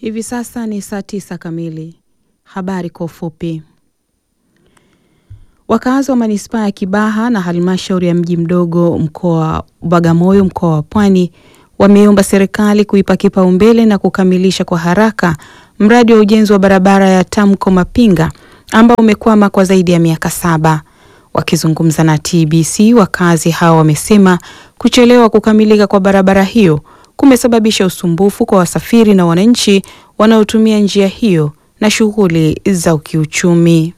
Hivi sasa ni saa tisa kamili. Habari kwa ufupi. Wakazi wa manispaa ya Kibaha na halmashauri ya mji mdogo mkoa wa Bagamoyo mkoa wa Pwani wameomba serikali kuipa kipaumbele na kukamilisha kwa haraka mradi wa ujenzi wa barabara ya Tamko Mapinga ambao umekwama kwa zaidi ya miaka saba. Wakizungumza na TBC, wakazi hao wamesema kuchelewa kukamilika kwa barabara hiyo kumesababisha usumbufu kwa wasafiri na wananchi wanaotumia njia hiyo na shughuli za kiuchumi.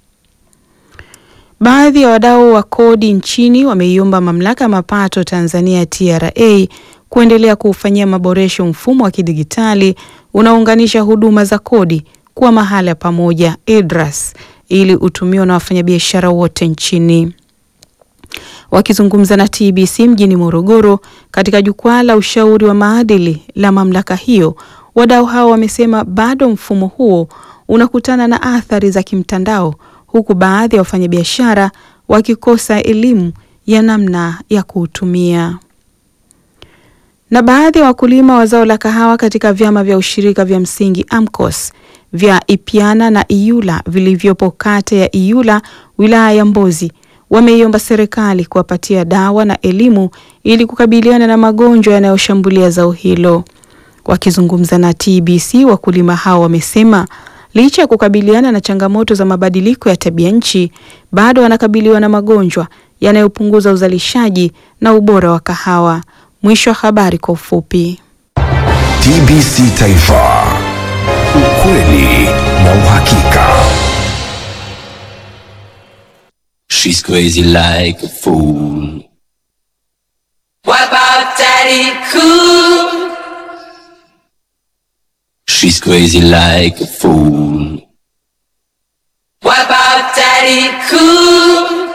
Baadhi ya wadau wa kodi nchini wameiomba mamlaka ya mapato Tanzania TRA kuendelea kuufanyia maboresho mfumo wa kidigitali unaounganisha huduma za kodi kuwa mahala pamoja EDRAS ili utumiwe na wafanyabiashara wote nchini. Wakizungumza na TBC mjini Morogoro katika jukwaa la ushauri wa maadili la mamlaka hiyo, wadau hao wamesema bado mfumo huo unakutana na athari za kimtandao huku baadhi ya wafanyabiashara wakikosa elimu ya namna ya kuutumia. Na baadhi ya wakulima wa zao la kahawa katika vyama vya ushirika vya msingi AMCOS vya Ipiana na Iyula vilivyopo kata ya Iyula wilaya ya Mbozi wameiomba serikali kuwapatia dawa na elimu ili kukabiliana na magonjwa yanayoshambulia zao hilo. Wakizungumza na TBC, wakulima hao wamesema licha ya kukabiliana na changamoto za mabadiliko ya tabia nchi, bado wanakabiliwa na magonjwa yanayopunguza uzalishaji na ubora wa kahawa. Mwisho wa habari kwa ufupi. TBC Taifa, ukweli na uhakika. She's crazy like a fool. What about Daddy Cool? She's crazy like a fool. What about Daddy Cool?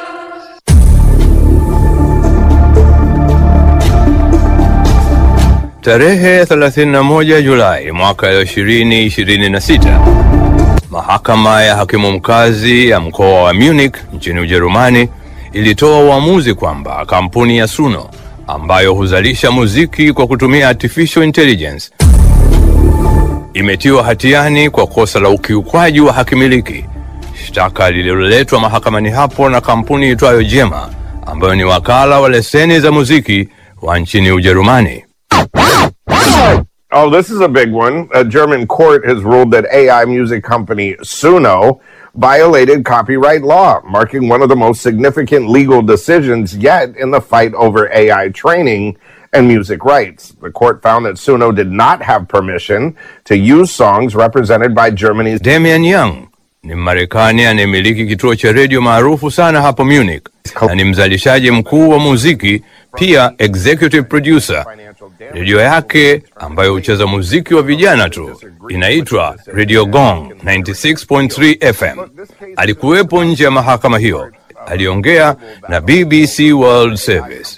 Tarehe 31 Julai mwaka 2026, mahakama ya hakimu mkazi ya mkoa wa Munich nchini Ujerumani ilitoa uamuzi kwamba kampuni ya Suno ambayo huzalisha muziki kwa kutumia artificial intelligence imetiwa hatiani kwa kosa la ukiukwaji wa hakimiliki, shtaka lililoletwa mahakamani hapo na kampuni itwayo Jema ambayo ni wakala wa leseni za muziki wa nchini Ujerumani. Oh, this is a big one. A German court has ruled that AI music company Suno violated copyright law, marking one of the most significant legal decisions yet in the fight over AI training and music rights. The court found that Suno did not have permission to use songs represented by Germany's Damian Young ni Mmarekani anayemiliki kituo cha redio maarufu sana hapo Munich na ni mzalishaji mkuu wa muziki, pia executive producer. Redio yake ambayo hucheza muziki wa vijana tu inaitwa Radio Gong 96.3 FM. Alikuwepo nje ya mahakama hiyo, aliongea na BBC World Service.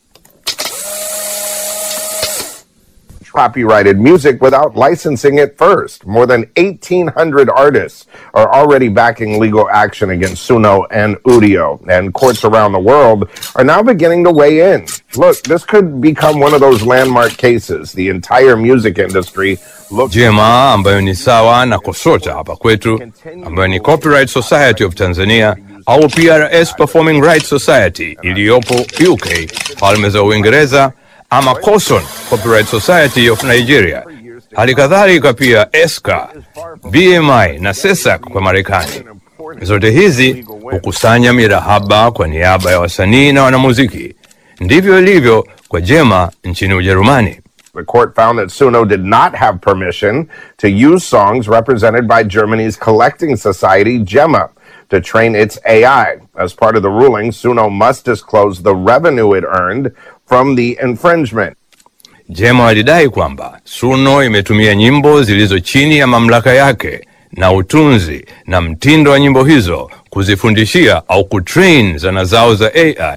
copyrighted music without licensing it first. More than 1,800 artists are already backing legal action against Suno and Udio, and courts around the world are now beginning to weigh in. Look, this could become one of those landmark cases. The entire music industry looks. Jema ambayo ni sawa na KOSOTA hapa kwetu, ambayo ni Copyright Society of Tanzania au PRS Performing Rights Society iliyopo UK, Falme za Uingereza, ama COSON Copyright Society of Nigeria. Hali kadhalika pia ESCA, BMI na SESAC kwa Marekani. Zote hizi hukusanya mirahaba kwa niaba ya wasanii na wanamuziki. Ndivyo ilivyo kwa Jema nchini Ujerumani. The court found that Suno did not have permission to use songs represented by Germany's collecting society, GEMA, to train its AI. As part of the ruling, Suno must disclose the revenue it earned from the infringement. Jema walidai kwamba Suno imetumia nyimbo zilizo chini ya mamlaka yake na utunzi na mtindo wa nyimbo hizo kuzifundishia au kutrain zana zao za AI.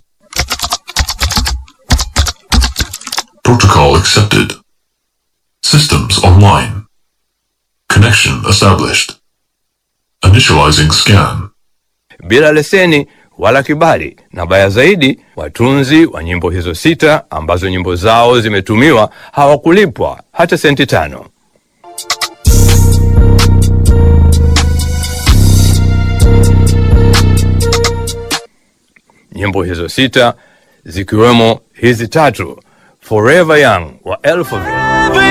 Protocol accepted. Systems online. Connection established. Initializing scan. bila leseni wala kibali, na baya zaidi, watunzi wa nyimbo hizo sita ambazo nyimbo zao zimetumiwa hawakulipwa hata senti tano. nyimbo hizo sita zikiwemo hizi tatu Forever Young wa Alphaville